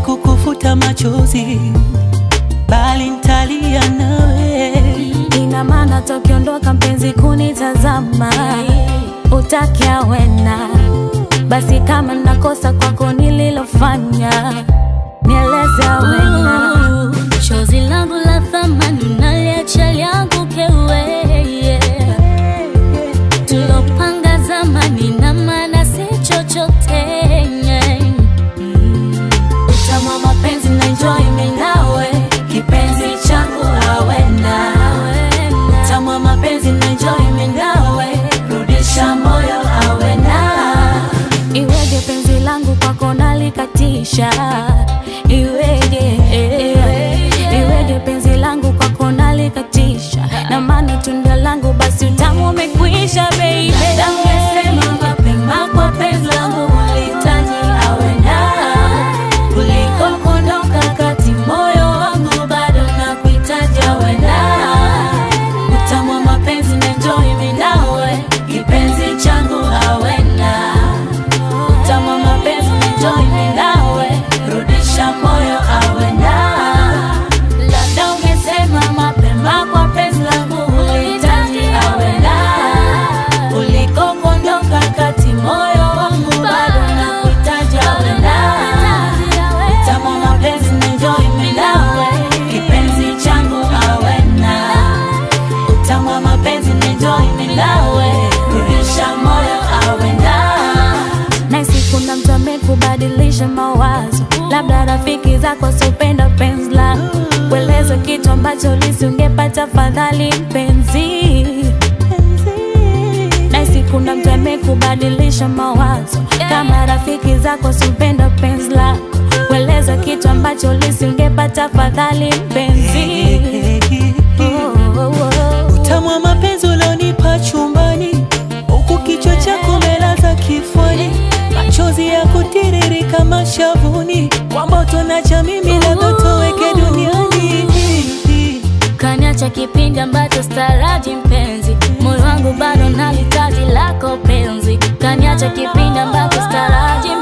kukufuta machozi, bali ntalia nawe. Ina maana tokiondoka mpenzi kunitazama, utaki awena. Basi kama nakosa kwako nililofanya, nieleze awena. Chozi langu la thamani naliacha liangu kewe tulopanga zamani na maana si chochote Utamu wa mapenzi na enjoy mimi nawe, kipenzi changu awena. Utamu wa mapenzi na enjoy mimi nawe, rudisha moyo awena. Iweje penzi langu kwako nalikatisha, iweje, iweje penzi langu kwako nalikatisha, na maana tunda langu basi utamu umekwisha baby. Ungesema mapema kwa penzi langu ulihitaji awena kuliko kuondoka kati moyo wangu bado na kuhitaji awena. Utamu wa mapenzi na enjoy mimi nawe, kipenzi changu awena. Utamu wa mapenzi na enjoy mimi nawe, rudisha moyo awena. Labda ungesema mapema kwa penzi langu ulihitaji awena kuliko kuondoka kati moyo wangu bado na kuhitaji awena. Utamu wa mapenzi na enjoy mimi nawe, kipenzi changu awena. Utamu wa mapenzi na enjoy mimi nawe, rudisha moyo awena. Nahisi kuna mtu amekubadilisha mawazo, labda rafiki zako wasiopenda penzi lako, kueleza kitu ambacho lisingepata fadhali mpenzi. Nahisi kuna mtu amekubadilisha mawazo, kama rafiki zako wasiopenda penzi lako, kueleza kitu ambacho lisingepata fadhali mpenzi. Oh, oh, oh. Utamu wa mapenzi ulionipa chumbani, huku kichwa chako umelaza kifuani, machozi ya kutiririka mashavuni, kwa moto nacha mimi labda toweke duniani. kaniacha kipindi ambacho staraji mpenzi moyo wangu bado nalitaji lako penzi kaniacha kipindi ambacho staraji